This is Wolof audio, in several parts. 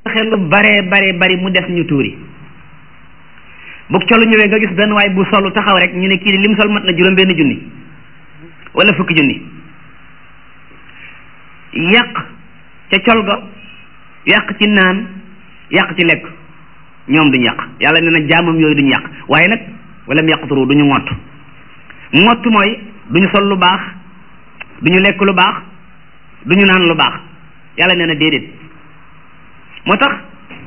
joxe lu bare bare bari mu des ñu tuuri bu colu ñëwee nga gis benn waay bu solu taxaw rek ñu ne kii lim sol mat na juróom benn junni wala fukki junni yàq ca col ga yàq ci naan yàq ci lekk ñoom duñu yàq yàlla nee na jaamam yooyu duñu yàq waaye nag wala mu yàquturu duñu ngott ngott mooy duñu sol lu baax duñu lekk lu baax duñu naan lu baax yàlla nee na déedéet moo tax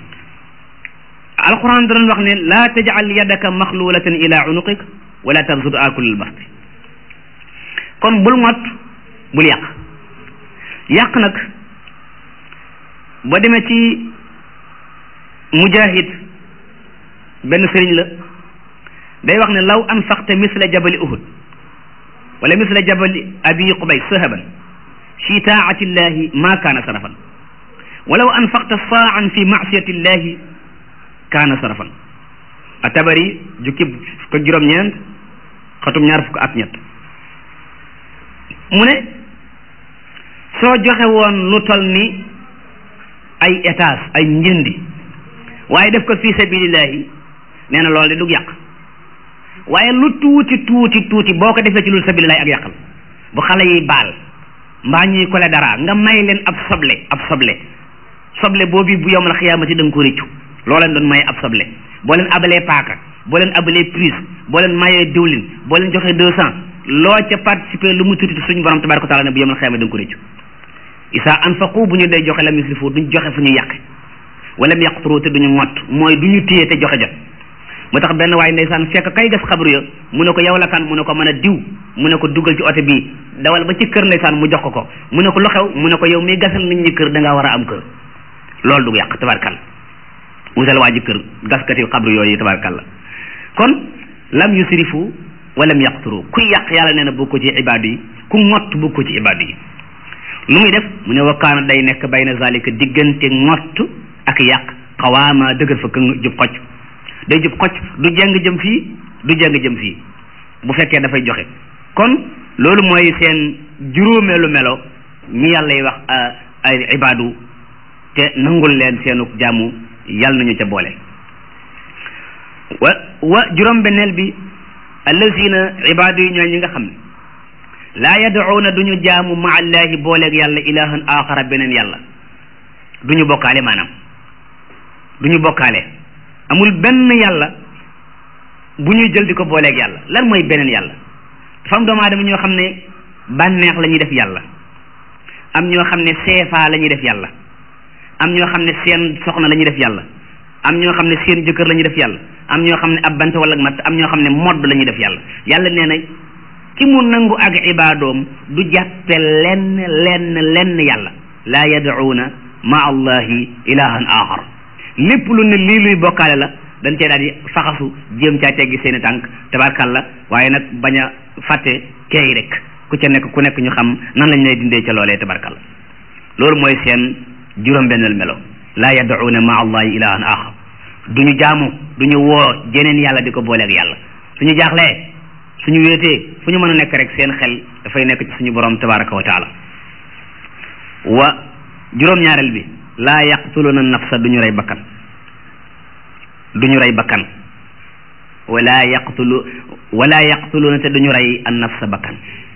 alquran danañ wax ne laa tajal yadaka maxlulatan ila unuqik wala tabsut akulil basti kon bul ngott bul yàq yàq nag boo demee ci mujahid benn sëriñ la day wax ne law anfaqta misla jabali uhud wala misla jabali abi qubay sahaban fi taati llahi ma kaana sarafan walaw anfaqta saan fi maasiyati llahi kaana sarafan atabari jukki ko juróom-ñeent xatum ñaar fukk ak ñett mu ne soo joxe woon lu tol ni ay étage ay njëndi waaye def ko fi sabilillahi nee na loolu de dug yàq waaye lu tuuti tuuti tuuti boo ko defee ci lu sabilillahi ak yàqal bu xale yi baal mbaa ñuy kole dara nga may leen ab soble ab soble soble boobu bu yowmal xiyaamati da nga ko réccu loo leen doon maye ab soble boo leen abalee paaka boo leen abalee prise boo leen mayee diwlin boo leen joxee deux cent loo ca participer lu mu tuuti suñu borom tabaraka wa taala ne bu yowmal xiyaamati da nga ko réccu isa anfaqu bu ñu dee joxe lam yusrifu duñ joxe fu ñu yàqe wala mu yaqturu te duñu ngott mooy du ñu téye te joxe jot moo tax benn waaye ndeysaan fekk kay gas xabru ya mu ne ko yow la kan mu ne ko mën a diw mu ne ko dugal ci oto bii dawal ba ci kër ndeysaan mu jox ko ko mu ne ko lu xew mu ne ko yow miy gasal nit ñi kër da ngaa war a am kër loolu du yàq tabarkal wutal waa ji kër gaskati xabru yooyu tabarkal kon lam yusrifu walam yaqturu kuy yàq yàlla nee na bokk ko ci ibaadu yi ku ngott bokk ko ci ibaadu yi lu muy def mu ne wakkaana day nekk bayna zalika diggante ngott ak yàq xawaama dëgër fa këng jub xocc day jub xocc du jeng jëm fii du jeng jëm fii bu fekkee dafay joxe kon loolu mooy seen juróomeelu melo ñi yàlla yi wax ay ibaadu te nangul leen seenu jaamu yàlla nañu ca boole wa wa juróom benneel bi allazina ibaadu yi ñooy ñi nga xam ne laa yad'uuna duñu jaamu ma allahi booleeg yàlla ilahan axara beneen yàlla duñu bokkaale maanaam duñu bokkaale amul benn yàlla bu ñuy jël di ko booleeg yàlla lan mooy beneen yàlla dafa am doomu aadama ñoo xam ne bànneex la ñuy def yàlla am ñoo xam ne seefaa la ñuy def yàlla am ñoo xam ne seen soxna la ñuy def yàlla am ñoo xam ne seen jëkkër la ñuy def yàlla am ñoo xam ne ab bant wala matt am ñoo xam ne modd la ñuy def yàlla yàlla nee na ki mu nangu ak ibaadoom du jàppe lenn lenn lenn yàlla laa yad'uuna ma allahi ilahan axar lépp lu ne lii luy bokkaale la dañ cee daal di faxasu jéem caa teggi seeni tànk tabarkalla waaye nag bañ a fàtte teey rek ku ca nekk ku nekk ñu xam nan lañ lay dindee ca loolee tabarkalla loolu mooy seen juróom-benneel melo laa yad'uuna ma allahi ilahan axar duñu jaamu duñu woo jeneen yàlla di ko booleeg yàlla suñu jaaxlee suñu wéetee fu ñu mën a nekk rek seen xel dafay nekk ci suñu borom tabaraka wa taala wa juróom-ñaareel bi laa yaqtuluna nafsa duñu rey bakkan duñu rey bakkan wala yaqtulu wala yaqtuluna te duñu rey an nafsa bakkan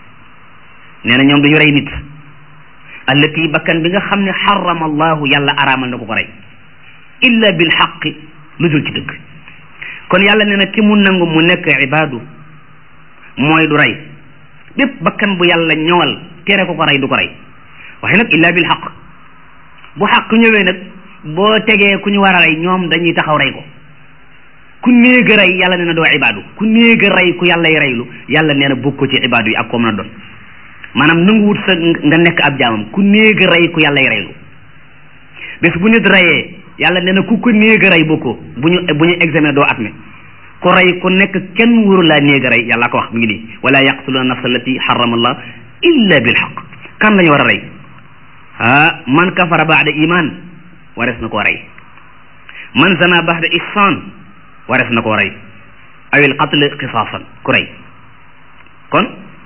nee na ñoom duñu rey nit allati bakkan bi nga xam ne xarama allahu yàlla araamal na ko ko rey illa bil xaqi lu dul ci dëgg kon yàlla nee na ki mu nangu mu nekk ibaadu mooy du rey bépp bakkan bu yàlla ñëwal tere ko ko rey du ko rey waaye nag illa bil xaq bu xaq ñëwee nag boo tegee ku ñu war a rey ñoom dañuy taxaw rey ko ku néeg a rey yàlla nee na doo ibaadu ku néeg a rey ku yàlla y reylu yàlla nee na bokk ko ci ibaadu yi ak koo mën a doon maanaam nanguwut sa nga nekk ab jaamam ku néeg a rey ku yàlla y reylu bés bu nit reyee yàlla nee na ku ko néeg a rey bokkoo bu ñu bu ñu examen doo admet ku rey ku nekk kenn wóoru laa néeg a rey yàlla ko wax mi ngi nii wala yaqtuluna nafsa allati harrama allah illa bil haqq kan la ñu war a rey ah man kafara baada iman wares na koo rey man zana baada ihsan wares na koo rey awil qatl qisaasan ku rey kon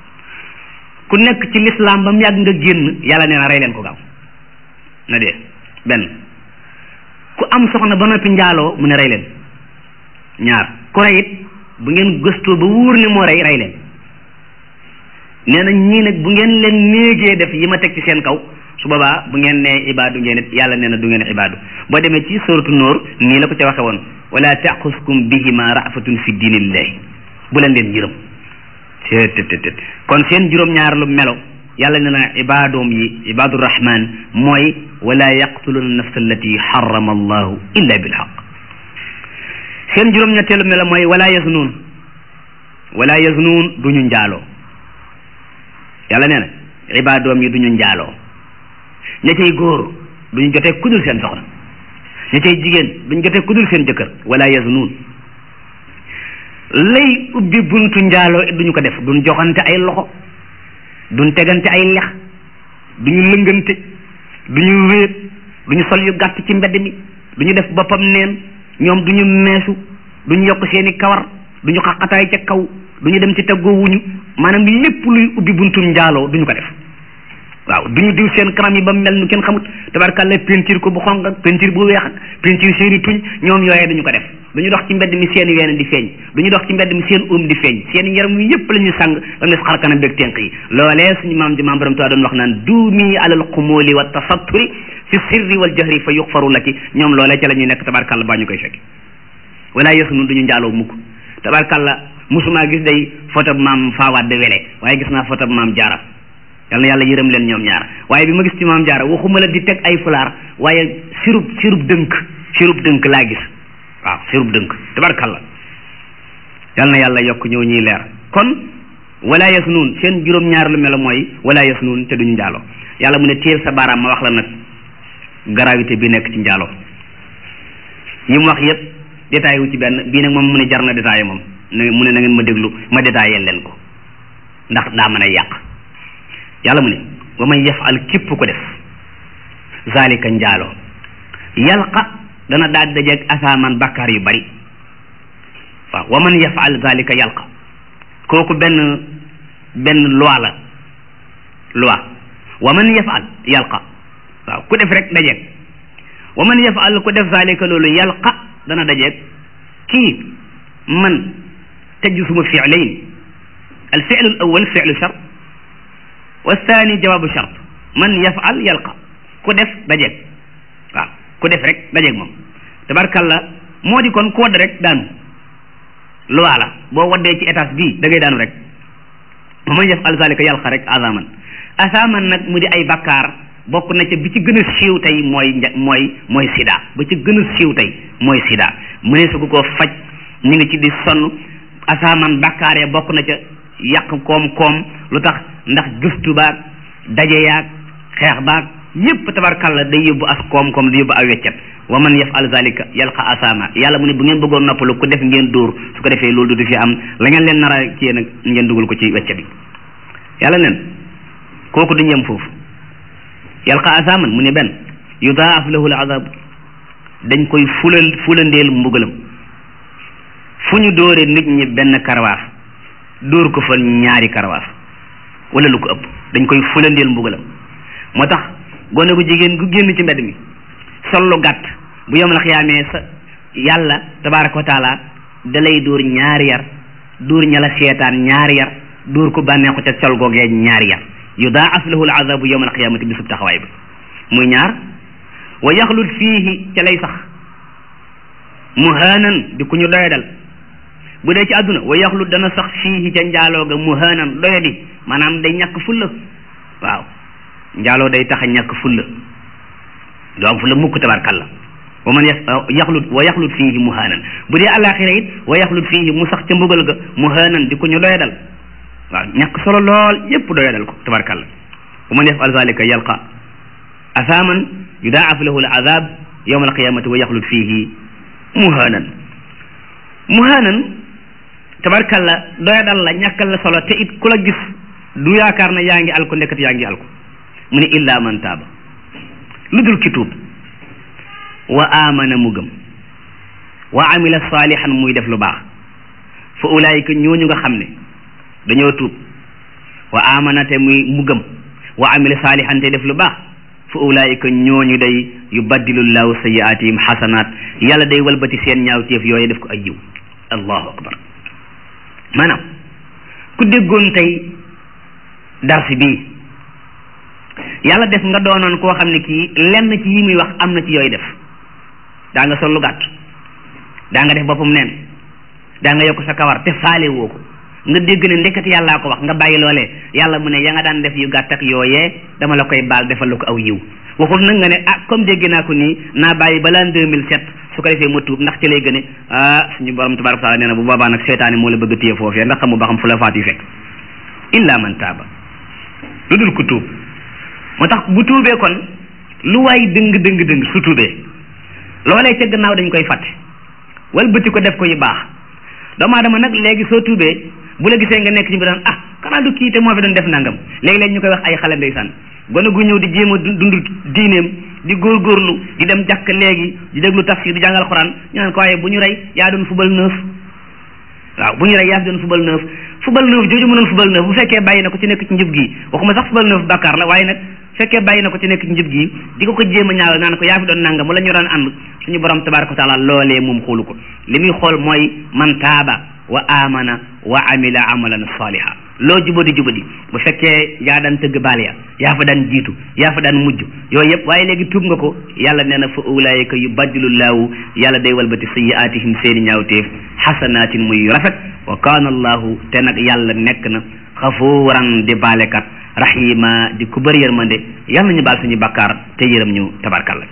ku nekk ci l'islam ba mu yàgg nga génn yàlla nee na rey leen ko gaaw na dee benn ku am soxna ba noppi njaaloo mu ne rey leen ñaar ku rey it bu ngeen gëstoo ba wóor ne moo rey rey leen nee na ñii nag bu ngeen leen néegee def yi ma teg ci seen kaw su boobaa bu ngeen nee ibaadu ngeen it yàlla nee na du ngeen ibaadu boo demee ci suratu nóor nii la ko ca waxe woon wala taquskum bihima rafatun fi diinillahi bu leen leen yërëm tttt kon seen juróom-ñaar lu melo yàlla ne na ibaadoom yi ibaadu rahman mooy wala yaqtuluna nafsa allati harrama allahu illa bilhaq seen juróom-ñetteelu melo mooy wala yaznuun wala yaznuun duñu njaaloo yàlla nee na ibaadoom yi duñu njaaloo ña cay góor duñu jotee kudul seen soxna ña cay jigéen duñu jotee kudul seen jëkkër wala yaznuun lay ubbi buntu njaaloo duñu ko def duñ joxante ay loxo duñ tegante ay lex duñu lëngante duñu wéet duñu sol yu gàtt ci mbedd mi duñu def boppam neen ñoom duñu meesu duñu yokk seeni kawar duñu xaqataay ca kaw duñu dem ci teggoo wuñu maanaam lépp luy ubbi buntum njaaloo duñu ko def waaw duñu diw seen kanam yi ba mel nu kenn xamut tabarkàlla peinture ko bu xonq ak peinture bu weex ak peinture seeni tuñ ñoom yooyee duñu ko def duñu dox ci mbedd mi seen ween di feeñ duñu dox ci mbedd mi seen um di feeñ seen yaram yi yëpp la ñuy sàng ba mu des xar kanam beeg tenq yi loolee suñu maam ji maam borom tuwaa doon wax naan duumi alal xumóoli wa tasatturi fi sirri wal jahri fa yuxfaru laki ñoom loolee ca la ñuy nekk tabarkàlla baa ñu koy fekk wala yësu nun duñu njaaloo mukk tabarkàlla musuma gis day photo maam faawaat de wele waaye gis naa photo maam jaara yal na yàlla yërëm leen ñoom ñaar waaye bi ma gis ci maam jaara waxuma la di teg ay fulaar waaye sirub sirub dënk sirub dënk laa gis waaw sirub dënk tabarkalla yal na yàlla yokk ñëw ñuy leer kon wala yasnuun seen juróom-ñaar lu melo mooy wala yasnuun te duñu njaaloo yàlla mu ne téel sa baaraam ma wax la nag gravité bi nekk ci njaaloo yi mu wax yépp détaillé wu ci benn bii nag moom mu ne jar na détaillé moom mu ne na ngeen ma déglu ma détaillé leen ko ndax daa mën a yàq yàlla mu ne wa man yafal képp ko def zalika njaaloo yalqa dana daal dajeeg asaaman bakkaar yu bari waaw wa man yafal zalika yalqa kooku benn benn loi la loi wa man yafal yalqa waaw ku def rek dajeeg wa man yafal ku def zalika loolu yalqa dana dajeeg kii man tëj suma fi'layn al fi'lu al awwal fi'lu shart والثاني جواب شرط من يفعل يلقى ku def dajeeg waaw ku def rek dajeeg moom tabarkalla moo di kon ku wadd rek daanu loi la boo waddee ci étage bii da ngay daanu rek man yafal zalika yalqa rek azaman asaman nag mu di ay bakkaar bokk na ca bi ci gën a siiw tey mooy mooy mooy sida ba ci gën a siiw tey mooy sida mu ne su ko koo faj ñu ngi ci di sonn asaman bakkaar ya bokk na ca yàq koom-koom lu tax ndax gëstu baag daje yaag xeex baag yépp tabarkalla day yóbbu as koom-koom day yóbbu aw weccet wa man yafal zalika yalqa asama yàlla mu ne bu ngeen bëggoon noppalu ku def ngeen dóor su ko defee loolu du fi am la ngeen leen nara ci nag ngeen dugal ko ci weccet bi yàlla nen kooku duñ yem foofu yalqa asaman mu ne benn yudaaf lahu al azab dañ koy fulal fulandeel mbugalam fu ñu dóore nit ñi benn karawaas dóor ko fa ñaari karawaas wala lu ko ëpp dañ koy fulandeel mbugalam moo tax gone gu jigéen gu génn ci mbedd mi sol lu gàtt bu yom la xiyaamee sa yàlla tabaraka wa taala da lay dóor ñaari yar dóor ña la seetaan ñaari yar dóor ko bànneexu ca sol googee ñaari yar yudaaf lahu al azabu yawma al qiyamati bisub taxawaay bi muy ñaar wa yaxlut fiihi ca lay sax muhaanan di ku ñu doyadal bu dee ci àdduna wa yaxlut dana sax fiihi ca njaaloo ga muhaanan doyadi maanaam day ñàkk fulla waaw njaaloo day tax a ñàkk fulla doo am fulla mukk tabarkalla wa man yaxlut wa yaxlut fiihi muhaanan bu dee alaxira it wa yaxlut fiihi mu sax ca mbugal ga muhaanan di ku ñu doyadal waaw ñàkk solo lool yépp doyadal ko tabarkalla wa man yafal zalika yalqa asaaman yudaaf lahu al azab yawma alqiyamati wa yaxlut fiihi muhaanan muhaanan tabarkalla doyadal la ñàkkal la solo te it ku la gis du yaakaar na yaa ngi alko ndekkat yaa ngi alko mu ne illa man taaba lu dul ki tuub wa amana mu gëm wa amila salihan muy def lu baax fa ulaayika ñooñu nga xam ne dañoo tuub wa amana te muy mu gëm wa amila salihan te def lu baax fa ulaayika ñooñu day yubaddilu llahu sayiatihim xasanaat yàlla day walbati seen ñaawteef yooyu def ko ay yiw allahu akbar maanaam ku déggoon tey darsi bii yàlla def nga doonoon koo xam ne kii lenn ci yi muy wax am na ci yooyu def daa nga sol lu gàtt daa nga def boppam neen daa nga yokk sa kawar te faale woo ko nga dégg ne ndekkat yàllaa ko wax nga bàyyi loolee yàlla mu ne ya nga daan def yu gàtt ak yooyee dama la koy baal defal la ko aw yiw waxul nag nga ne ah comme dégg naa ko nii naa bàyyi balaa 2007 su ko defee ma tuub ndax ci lay gën a ah suñu borom tabaraka taala nee na bu boobaa nag seetaani moo la bëgg a téye foofee ndax xamu ba xam fu la faat yi fekk illa man taaba lu dul ku tuub moo tax bu tuubee kon lu waay dëng dëng dëng su tuubee loolee ca gannaaw dañ koy fàtte wal bëti ko def ko yu baax doomu aadama nag léegi soo tuubee bu la gisee nga nekk ci bi daan ah xanaa du kii te moo fi doon def nangam léegi-léegi ñu koy wax ay xale ndeysaan gone gu ñëw di jéem a dund diineem di góorgóorlu di dem jàkk léegi di déglu tafsir di jàngal xuraan ñu naan ko waaye bu ñu rey yaa doon fubal neuf waaw bu ñu rey yaa fi doon fubal neuf fubal neuf jooju mu doon fubal neuf bu fekkee bàyyi na ko ci nekk ci njub gi waxuma sax fubal neuf bàkkaar la waaye nag fekkee bàyyi na ko ci nekk ci njub gi di ko ko jéem a ñaawal naan ko yaa fi doon nangam wala ñu daan ànd suñu borom tabaraka wa taala loolee moom xoolu ko li muy xool mooy man taaba wa amana wa amila amalan saliha loo jubadi jubadi bu fekkee yaa daan tëgg baal ya yaa fa daan jiitu yaa fa daan mujj yooyu yëpp waaye léegi tuub nga ko yàlla nee na fa ulaayika yubaddilu llaahu yàlla day walbati sayiatihim seeni ñaawteef xasanaatin muy rafet wa kaana allahu te nag yàlla nekk na xafuuran di baalekat rahima di ku bëri yërmande yàlla ñu baal suñu bakkaar te yërëm ñu tabarkalla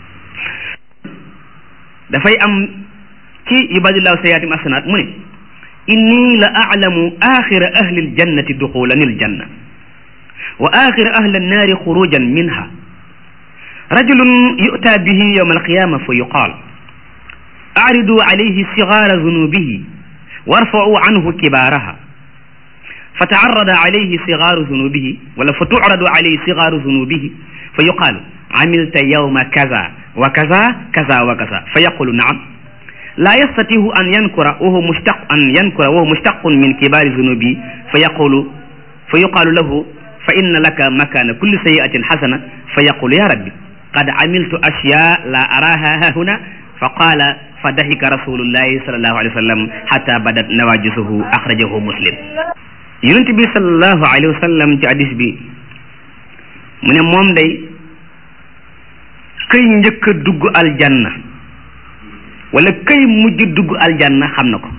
dafay am ci yubadillahu sayiatihim xasanaat mu ne inni la aclamu axira ahli aljannati duxulan aljanna wa axira ahli annaari xurujan minha rajulun yu'ta bihi yowma alqiyama fa yuqaal acridu calayhi sigaara zunubihi warfacuu canhu kibaaraha فتعرض عليه صغار ذنوبه ولا فتعرض عليه صغار ذنوبه فيقال عملت يوم كذا وكذا كذا وكذا فيقول نعم لا يستطيع أن ينكر وهو مشتق أن ينكر وهو مشتق من كبار ذنوبه فيقول فيقال له فإن لك مكان كل سيئة حسنة فيقول يا ربي قد عملت أشياء لا أراها ها هنا فقال فضحك رسول الله صلى الله عليه وسلم حتى بدت نواجسه أخرجه مسلم yonent bi sallallahu alayhi wa sallam ci hadis bi mu ne moom day këy njëkk a dugg aljanna wala këy mujj dugg aljanna xam na ko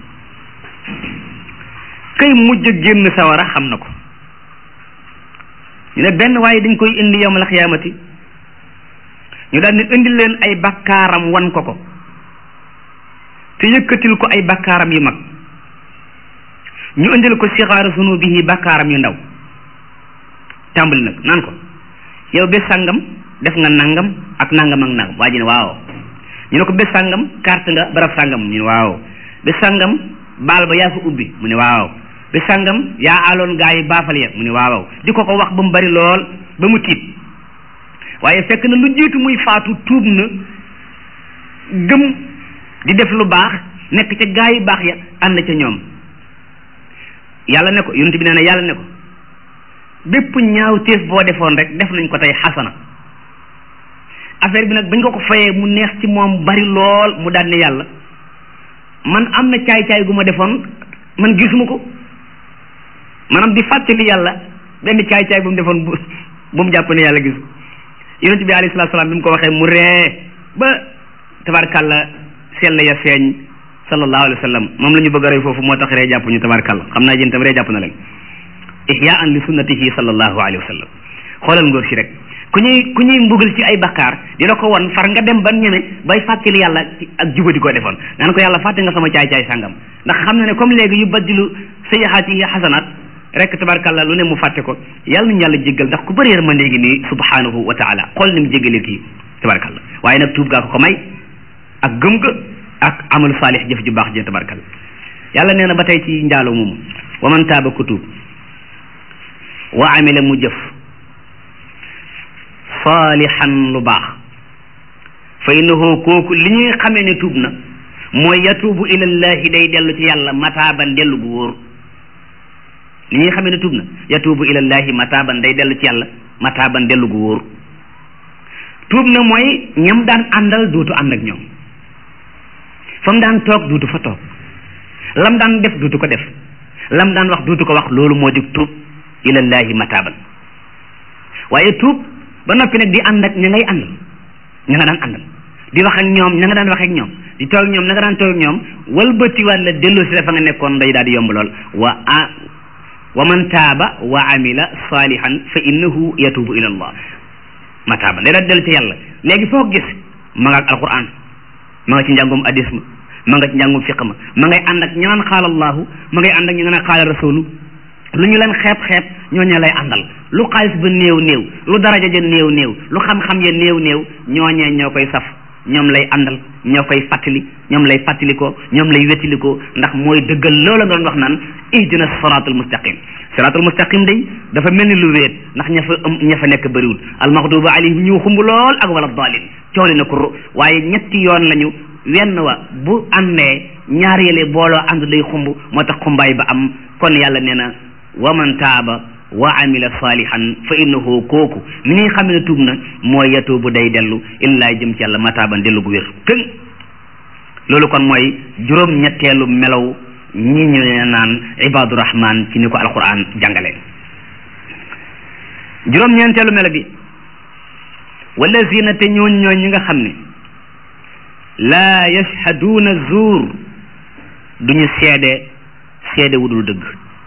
këy mujj génn sawara xam na ko ñu ne benn waaye dañ koy indi yawmal xiyaamati ñu daal ne indi leen ay bakkaaram wan ko ko te yëkkatil ko ay bakkaaram yu mag ñu indil ko sixaaru zunubihi bakkaaram yu ndaw tàmbali nag naan ko yow bés sàngam def nga nangam ak nangam ak nangam waa ji ne waaw ñu ne ko bés sàngam carte nga barab sàngam ñu ne waaw bés sàngam baal ba yaa fa ubbi mu ne waaw bés sàngam yaa aaloon gaa yi baafal ya mu ne waaw di ko ko wax ba mu bari lool ba mu tiit waaye fekk na lu jiitu muy faatu tuub na gëm di def lu baax nekk ca gaa yi baax ya ànd ca ñoom yàlla ne ko yonent bi nee na yàlla ne ko bépp ñaaw téef boo defoon rek def nañ ko tey xasana affaire bi nag bañ ko ko fayee mu neex ci moom bari lool mu daal ne yàlla man am na caay-caay gu ma defoon man gisuma ko maanaam di fàttali yàlla benn caay-caay bu mu defoon bu bu mu jàpp ne yàlla gis yonent bi alayhi salaatu salaam bi mu ko waxee mu ree ba tabarkàlla sell ya feeñ sallallahu alayhi wa sallam moom la ñu bëgg a roy foofu moo tax ree jàpp ñu tabarkàlla xam naa jën tam ree jàpp na leen ihyaan li sunnatihi sallallahu alayhi wa sallam xoolal ngóor si rek ku ñuy ku ñuy mbugal ci ay bakkaar di la ko won far nga dem ba ñeme bay fàttali yàlla ak jubadi ko defoon naan ko yàlla fàtte nga sama caay-caay sàngam ndax xam na ne comme léegi yu baddilu sayyihaati xasanaat rek tabarkàlla lu ne mu fàtte ko yàlla nañu yàlla jéggal ndax ku bëri yërmande gi nii subhanahu wa taala xool ni mu jéggalee kii tabarkàlla waaye nag tuub gaa ko ko may ak gëm ga ak amalu saalix jëf ju baax jee tabarkàlla yàlla nee na ba tey ci njaaloo moomu wa man taaba ku tuub wa amila mu jëf saalihan lu baax fa innahu kooku li ñuy xamee ne tuub na mooy yatuubu ilallahi day dellu ci yàlla mataaban dellu gu wóor li ñuy xamee ne tuub na yatuubu ilallahi mataaban day dellu ci yàlla mataaban dellu gu wóor tuub na mooy ñam daan àndal duutu ànd ak ñoom fa mu daan toog duutu fa toog lam daan def duutu ko def lam daan wax duutu ko wax loolu moo di tuub ilallahi mataaban waaye tuub ba noppi nag di ànd ak ña ngay àndal ña nga daan àndal di wax ak ñoom ña nga daan wax ak ñoom di toog ñoom ña nga daan toog ak ñoom walbatiwaat la delloo si la fa nga nekkoon day daal di yomb lool wa a wa man taaba wa amila salihan fa innahu yatubu ila allah mataaban day daal dellu ci yàlla léegi foo gis ma nga ak alquran ma nga ci njàngum hadis ma ma nga ci njàngum fiq ma ma ngay ànd ak ña naan xaala allahu ma ngay ànd ak ñu nga naan xaala rasulu lu ñu leen xeeb xeeb ñooñu lay àndal lu xaalis ba néew néew lu daraja ja néew néew lu xam-xam ya néew néew ñooñee ñoo koy saf ñoom lay àndal ñoo koy fàttali ñoom lay fàttalikoo ñoom lay wettilikoo ndax mooy dëggal loola nga doon wax naan ihdina siratul mustaqim siratul mustaqim day dafa mel ni lu wéet ndax ña fa am ña fa nekk bëriwul almaxduba alayhim ñu xumb lool ak wala dalin cooli na ko waaye ñetti yoon lañu wenn wa bu àndee ñaar yële booloo ànd day xumb moo tax xumbaay ba am kon yàlla nee na wa man taaba wa amila salihan fa innahu kooku ni ñuy xam ne tuub na mooy yatuubu day dellu illaa jëm ci yàlla mataaban dellu gu wér këng loolu kon mooy juróom ñetteelu melaw ñi ñu ne naan ibadu rahman ci ni ko alquran jàngale juróom ñeenteelu melo bi wallazina te ñooñ ñooñ ñi nga xam ne laa yashhaduuna zuur duñu seede seede wudul dëgg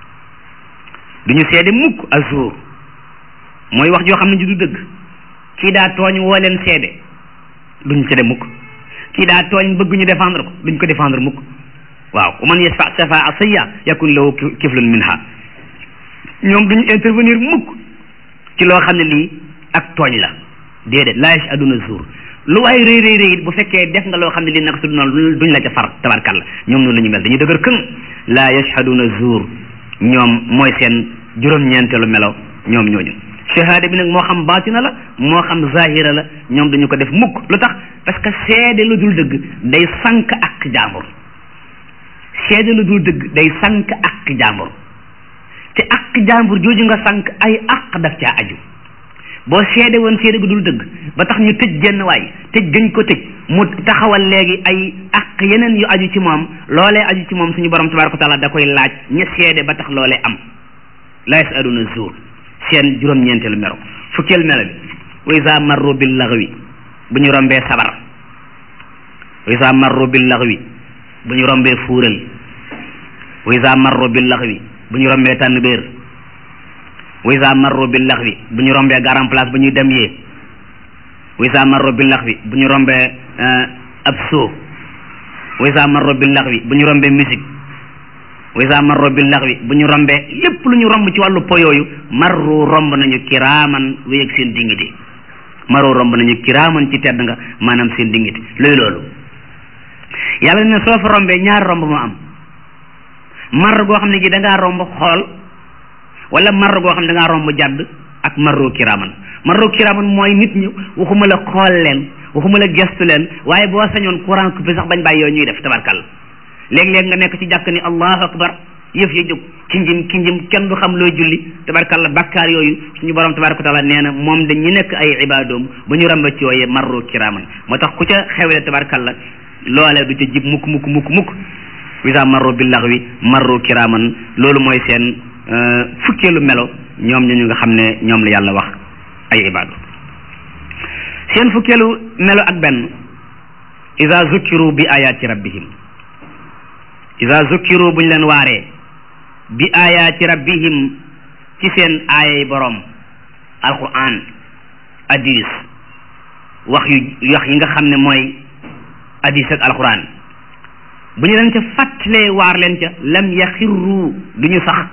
duñu seede mukk azuur mooy wax joo xam ne ji du dëgg kii daa tooñ woo leen seede duñu seede mukk kii daa tooñ bëgg ñu défendre ko duñ ko défendre mukk waaw wa man yashfa shafaa sayya yakun lahu kiflun minha ñoom duñu intervenir mukk ci loo xam ne lii ak tooñ la déedéet laa yashhaduna zuur lu waay rëy rëy rëy bu fekkee def nga loo xam ne lii nag su noonu duñ la ca far tabarkalla ñoom noonu la ñu mel dañuy dëgër këng laa yashhaduna zuur ñoom mooy seen juróom-ñeenteelu melo ñoom ñooñu shahada bi nag moo xam baatina la moo xam zahira la ñoom dañu ko def mukk lu tax parce que seede lu dul dëgg day sànk ak jaambur seede lu dul dëgg day sànk ak jaambur te ak jaambur jooju nga sànk ay ak daf caa aju boo seede woon seede gu dul dëgg ba tax ñu tëj genn waay tëj gëñ ko tëj mu taxawal léegi ay ak yeneen yu aju ci moom loolee aju ci moom suñu borom tabaraka wa taala da koy laaj ña seede ba tax loolee am la yasaluna zuur seen juróom-ñeenteelu mero fukkeel melo bi wa isa marru bil laghwi bu ñu rombee sabar wa isa marru bil laghwi bu ñu rombee fuural wa isa marru bil laghwi bu ñu rombee tànn béer wa isa marru bil laghwi bu ñu rombee garan place bu ñuy dem yee wa isa marru bil laghwi bu ñu rombee ab soo wa isa marru bil laghwi bu ñu rombee musique wa isa marru bil laghwi bu ñu rombee lépp lu ñu romb ci wàllu po yooyu marru romb nañu kiraaman wéyeg seen dignité marru romb nañu kiraaman ci tedd nga maanaam seen dignité luy loolu yàlla ne soo fa rombee ñaar romb moo am mar goo xam ne gi da ngaa romb xool wala mar goo xam ne da ngaa romb jàdd ak marru kiraaman marru kiraaman mooy nit ñi waxuma la xool leen waxuma la gestu leen waaye boo sañoon courant coupé sax bañ bàyyi yooyu ñuy def tabarkal léeg-léeg nga nekk ci jàkk ni allahu akbar yëf ya jóg kinjim kinjim kenn du xam looy julli tabarkalla bakkaar yooyu suñu borom tabaraka wa taala nee na moom dañ ñi nekk ay ibadoom bu ñu ramba ci yooye marru kiraaman moo tax ku ca xewle tabarkalla loole du ca jib mukk mukk mukk mukk wisa marru bil laghwi marru kiraaman loolu mooy seen fukkeelu melo ñoom ñu nga xam ne ñoom la yàlla wax ay ibadu seen fukkeelu melo ak benn ida zukkiru bi ayaati rabbihim ida zukkiru buñ leen waaree bi ayaati rabbihim ci seen aayay boroom alquran hadis wax yu wax yi nga xam ne mooy hadis ak alquran bu ñu leen ca fàttalee waar leen ca lam yaxirru du ñu sax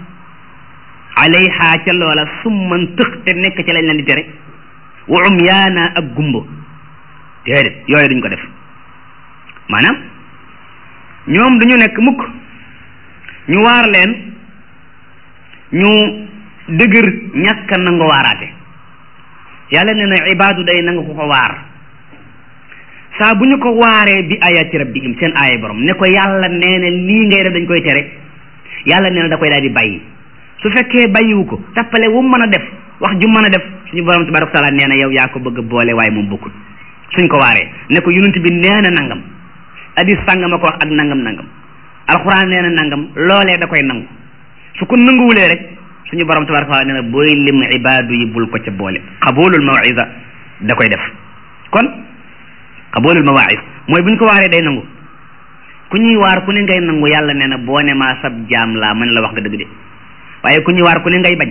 alayha ca loola summan tëx te nekk ca lañ leen di tere wa umyaana ak gumbo déedéet yooyu duñ ko def maanaam ñoom duñu nekk mukk ñu waar leen ñu dëgër ñàkk nangu waaraate yàlla nee na ibaadu day nanga ko ko waar saa bu ñu ko waaree bi ayaati rabbihim seen aaya borom ne ko yàlla nee na lii ngay def dañ koy tere yàlla nee na da koy daal di bàyyi su fekkee bàyyiwu ko tappale wu mën a def wax ju mën a def suñu borom tabaraka taala nee na yow yaa ko bëgg a boole waaye moom bokkul suñ ko waaree ne ko yonent bi nee na nangam hadis sàngama ko wax ak nangam nangam alxuraan nee na nangam loolee da koy nangu su ko nanguwulee rek suñu borom tabaraka taala nee na booy lim ibaadu yi bul ko ca boole xabulul mawisa da koy def kon xabulul mawais mooy buñ ko waaree day nangu ku ñuy waar ku ne ngay nangu yàlla nee na boo ne maa sab jaam laa mën la wax nga dëgg de waaye ku ñuy waar ku ne ngay bañ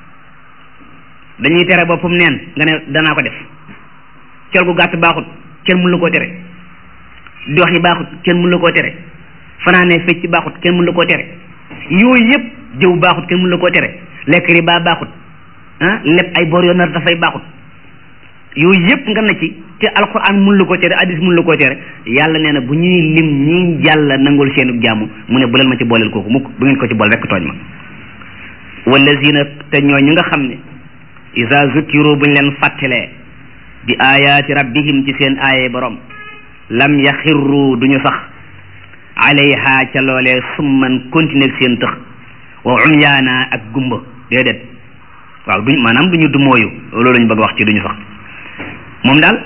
dañuy tere boppam neen nga ne danaa ko def col gu gàtt baaxut kenn mënu la koo tere dox yi baaxut kenn mënu la koo tere fanaanee fecc baaxut kenn mënu la koo tere yooyu yëpp jëw baaxut kenn mënu la koo tere lekk riba baaxut ah lépp ay bor yoo nar dafay baaxut yooyu yëpp nga na ci te alquran mun la ko tere hadis mun la ko tere yàlla nee na bu ñuy lim ñi yàlla nangul seenu jàmm mu ne bu leen ma ci booleel kooku mukk bu ngeen ko ci bool rekk tooñ ma wallazina te ñoo ñi nga xam ne isa zukkiru buñ leen fàttalee bi ayaati rabbihim ci seen aaye borom lam yaxirru duñu sax alayha ca loolee summan continuer seen tëx wa umyaana ak gumba déedéet waaw duñ maanaam duñu dumooyu loolu lañ bëgg wax ci duñu sax moom daal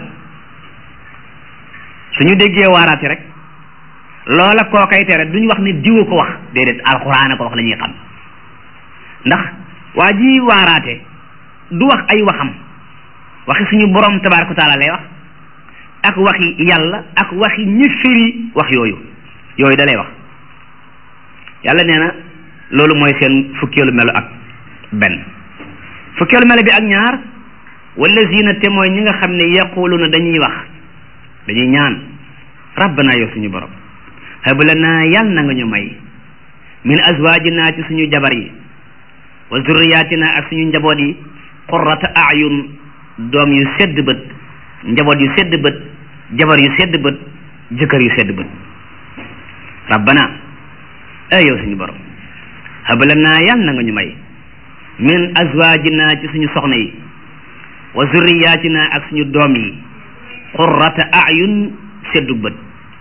suñu déggee waaraate rek loola koo kay tere duñ wax ne diwa ko wax déedéet alxuraan a ko wax la ñuy xam ndax waa ji waaraate du wax ay waxam waxi suñu borom tabaaraka taala lay wax ak waxi yàlla ak waxi ñi firi wax yooyu yooyu da lay wax yàlla nee na loolu mooy seen fukkeelu melo ak benn fukkeelu melo bi ak ñaar wallazina te mooy ñi nga xam ne yaquluna dañuy wax dañuy ñaan rabbana yow suñu borom hab lana yàlla na nga ñu may min azwajina ci suñu jabar yi wa zurriyatina ak suñu njaboot yi qurrata ayun doom yu sedd bët njaboot yu sedd bët jabar yu sedd bët jëkkër yu sedd bët rabbana ay yow suñu borom hab lana yàlla na nga ñu may min azwajina ci suñu soxna yi wa zurriyatina ak suñu doom yi qurrata ayun seddu bët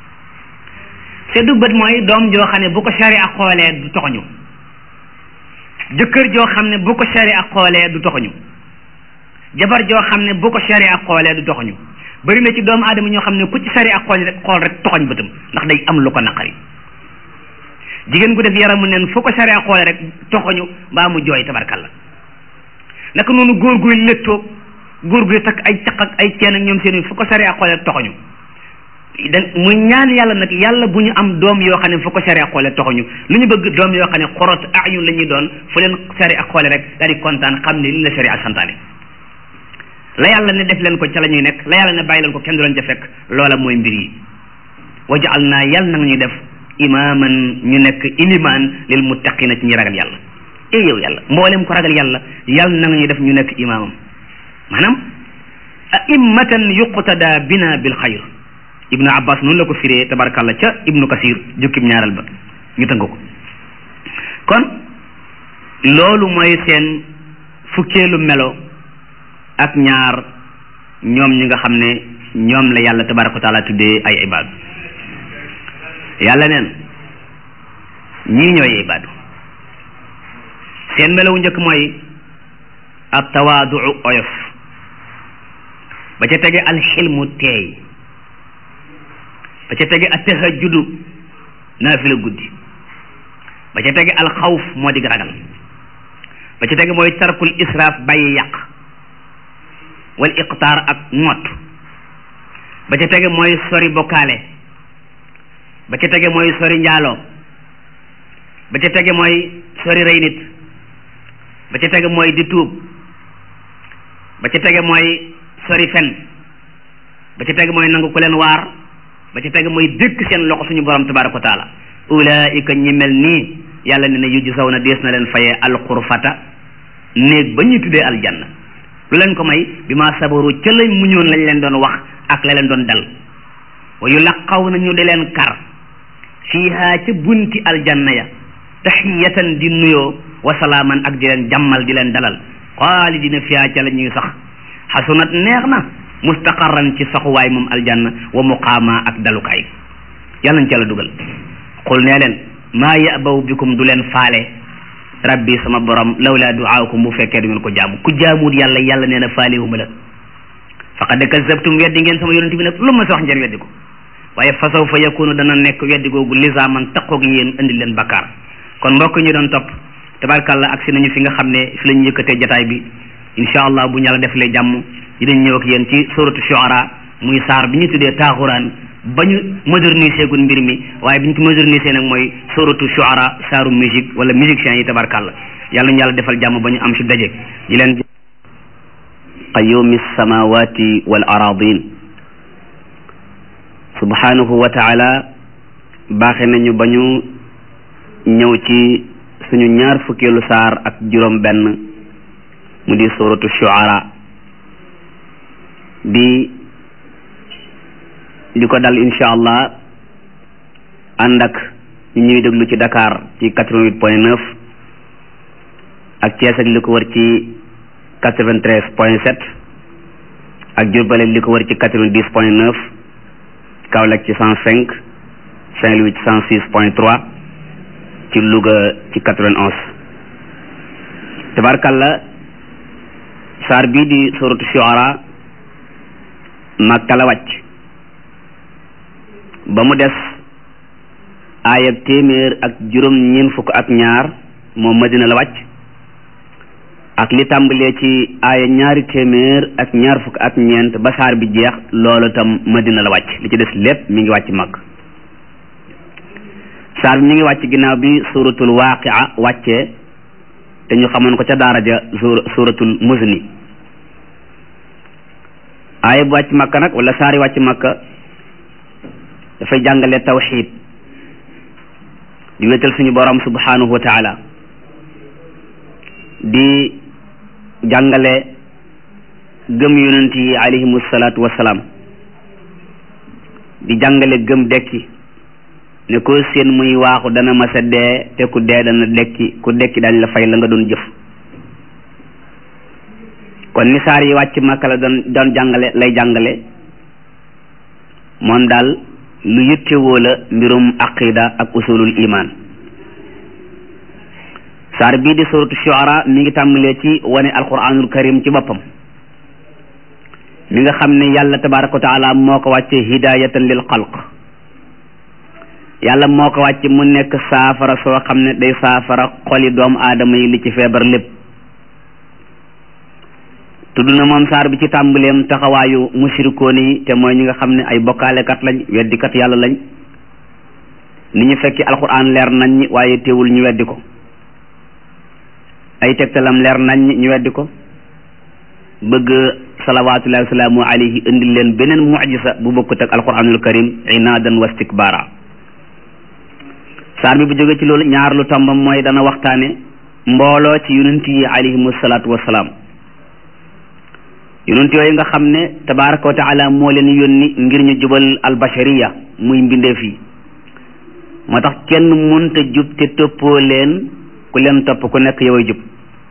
seddu bët mooy doom joo xam ne bu ko sari ak xoolee du toxoñu jëkkër joo xam ne bu ko sari ak xoolee du toxoñu jabar joo xam ne bu ko sari ak xoolee du toxoñu bari na ci doomu aadama ñoo xam ne ku ci sari ak xool rek xool rek toxoñ bëtam ndax day am lu ko naqari jigéen gu def yaramu neen fu ko sari ak xoolee rek toxoñu mbaa mu jooy tabarkalla naka noonu góor guy léttoo góor guy takk ay caq ak ay ceen ak ñoom seen fu ko sari ak xoolee toxoñu da muy ñaan yàlla nag yàlla bu ñu am doom yoo xam ne fu ko sari ak xoole toxuñu lu ñu bëgg doom yoo xam ne xorot ayun la ñuy doon fu leen sari ak xoole rek daal di kontaan xam ne li la sari ak santaane la yàlla ne def leen ko ca la ñuy nekk la yàlla ne bàyyi leen ko kenn du leen ca fekk loola mooy mbir yi wajaal naa yàlla nag ñu def imaaman ñu nekk ilimaan lil muttaqina ci ñi ragal yàlla eh yow yàlla mboolem ko ragal yàlla yàlla nag ñu def ñu nekk imaamam maanaam a'immatan yuqtada bina bil xayr ibnu abbas noonu la ko firee tabarakallah ca ibnu kasir jukkib ñaaral ba ñu tënk ko kon loolu mooy seen fukkeelu melo ak ñaar ñoom ñi nga xam ne ñoom la yàlla tabaraka wa taala tuddee ay ibaadu yàlla neen ñii ñooy ibaadu seen melo wu njëkk mooy at tawaaduu oyof ba ca tege alxilmu teey ba ca tege at tahajjudu naafila guddi ba ca tege alxawf moo dig ragal ba ca tege mooy tarkul israaf bàyyi yàq wal iqtaar ak ngott ba ca tege mooy sori bokkaale ba ca tege mooy sori njaaloo ba ca tege mooy sori rey nit ba ca tege mooy di tuub ba ca tege mooy sori fen ba ca tege mooy nangu ku leen waar ba ca tege mooy dëkk seen loxo suñu borom tabaraka wa taala ulaika ñi mel nii yàlla ne na yujju saw na dees na leen fayee alxurfata néeg ba ñuy tuddee aljanna lu leen ko may bi ma sabaru ca lañ muñoon lañ leen doon wax ak la leen doon dal wa yulaqaw na ñu di leen kar fiiha ca bunti aljanna ya taxiyatan di nuyoo wa salaaman ak di leen jàmmal di leen dalal xaalidina fiiha ca la ñuy sax xasunat neex na mustaqarran ci saxuwaay moom aljanna wa muqaama ak dalukaay yàlla nañ ca la dugal xul nee leen maa yabaw bikum du leen faale rabbi sama borom lawla duaakum bu fekkee du ngeen ko jaamu ku jaamuwut yàlla yàlla nee na faalihuma la faqad kazabtum weddi ngeen sama yonent bi nag lu ma sa wax ngeen weddi ko waaye fa sawfa yakunu dana nekk weddi googu lisaaman taqoog yéen indi leen bakkaar kon mbokk ñu doon topp tabarkàlla agsi nañu fi nga xam ne fi la ñu yëkkatee jataay bi incha allah bu ñu yàlla defalee jàmm dinañ ñëw ak yéen ci suratu shuara muy saar bi ñu tuddee taaxuraan ba ñu moderniser gun mbir mi waaye bi ñu ko moderniser nag mooy suratu shuara saaru musique wala musiciens yi tabarkàlla yàlla ñu yàlla defal jàmm ba ñu am fi daje di leen qayyumi samawati wal aradin subhanahu wa taala baaxe nañu ba ñu ñëw ci suñu ñaar fukkeelu saar ak juróom benn mu di suratu shuara di di ko dal insha allah ànd ak ñu ñuy déglu ci Dakar ci quatre-vingt-huit point neuf ak Thiès ak li ko wër ci quatre-vingt-treize point sept ak Diourbel li ko wër ci quatre-vingt-dix point neuf Kaolack ci cent cinq Saint-Louis ci cent six point trois ci Louga ci quatre-vingt-onze tabarkalla saar bii di suratu shuara Makka la wàcc ba mu des aayab téeméer ak juróom ñeent fukk ak ñaar moom Madina la wàcc ak li tàmbalee ci aaya ñaari téeméer ak ñaar fukk ak ñeent ba saar bi jeex loolu tam Madina la wàcc li ci des lépp mi ngi wàcc mag saar bi mi ngi wàcc ginnaaw bi suratul waaqia wàccee te ñu xamoon ko ca daara ja suratul muzni aaya bu wàcc makka nag wala saari wàcc makka dafay jàngale tawxid di wéetal suñu borom subhanahu wa taala di jàngale gëm yonent yi alayhimu salaatu wasalaam di jàngale gëm dekki ne ko seen muy waaxu dana masa dee te ku dee dana dekki ku dekki dañ la fay la nga doon jëf kon ni saar yi wàcc Makka la doon doon jàngale lay jàngale moom daal lu yittewoo la mbirum aqida ak usulul iman saar bii di suratu shuara mi ngi tàmbalee ci wane alquranul karim ci boppam mi nga xam ne yàlla tabaraka wa taala moo ko wàcce hidayatan lil xalq yàlla moo ko wàcce mu nekk saafara soo xam ne day saafara xoli doomu aadama yi li ci feebar lépp tudd na moom saar bi ci tàmbaleem taxawaayu mushrikoon yi te mooy ñi nga xam ne ay bokkaalekat lañ weddikat yàlla lañ ni ñu fekki alquran leer nañ ñi waaye teewul ñu weddi ko ay tegtalam leer nañ ñi ñu weddi ko bëgg salawaatullahi wasalaamu alayhi indil leen beneen mujisa bu bokkut ak alquranul karim inaadan wa istikbaara saar bi bu jógee ci loolu ñaar lu tombam mooy dana waxtaane mbooloo ci yonent yi alayhimu salaatu wasalaam yonent yooyu nga xam ne tabaraka wa taala moo leen yónni ngir ñu jubal albashariya muy mbindeef yi moo tax kenn munta jub te toppoo leen ku leen topp ku nekk yow jub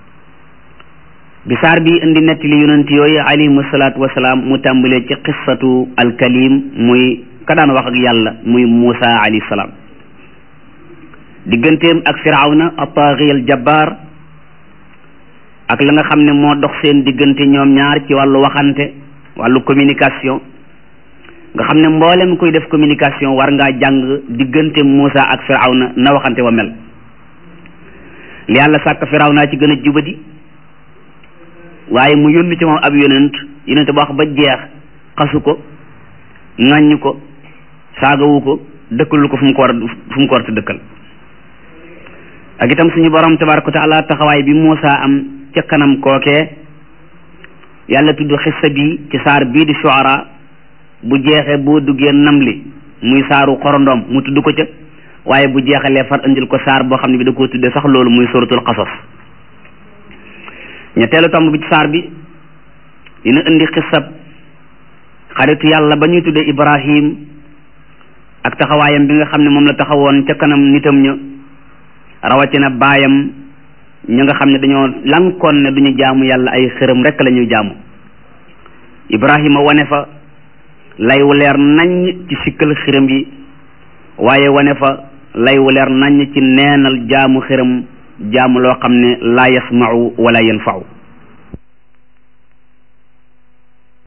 bi saar bi indi nettali yonent yooyu alayhimu salaatu wasalaam mu tàmbalee ci qissatu alkalim muy ka daan wax ak yàlla muy Muusa alayhi salaam digganteem ak firawna at-taaxi al-jabbaar ak la nga xam ne moo dox seen diggante ñoom ñaar ci wàllu waxante wàllu communication nga xam ne mboolem koy def communication war ngaa jàng diggante Muusa ak firawna na waxante wa mel li yàlla sàkk firawna ci gën a jubadi waaye mu yónni ci moom ab yonent yonent ba wax ba jeex xasu ko ŋàññ ko saagawu ko dëkkalul ko fu mu ko war fu mu ko war a dëkkal ak itam suñu borom tabaraka wa taala taxawaay bi Muusa am ca kanam kookee yàlla tudd xissa bi ci saar bii di shuara bu jeexee boo duggee namli muy saaru xorondom mu tudd ko ca waaye bu jeexalee far indil ko saar boo xam ne bi da koo tuddee sax loolu muy suratul qasas ñetteelu tomb bi ci saar bi dina indi xissab xaritu yàlla ba ñuy tuddee Ibrahim ak taxawaayam bi nga xam ne moom la taxawoon ca kanam nitam ña rawatina baayam ñi nga xam ne dañoo lankoon ne duñu jaamu yàlla ay xërëm rek la ñuy jaamu Ibrahima wane fa lay wu leer naññ ci sikkal xërëm yi waaye wane fa lay wu leer naññ ci neenal jaamu xërëm jaamu loo xam ne laa yasmau wala yanfau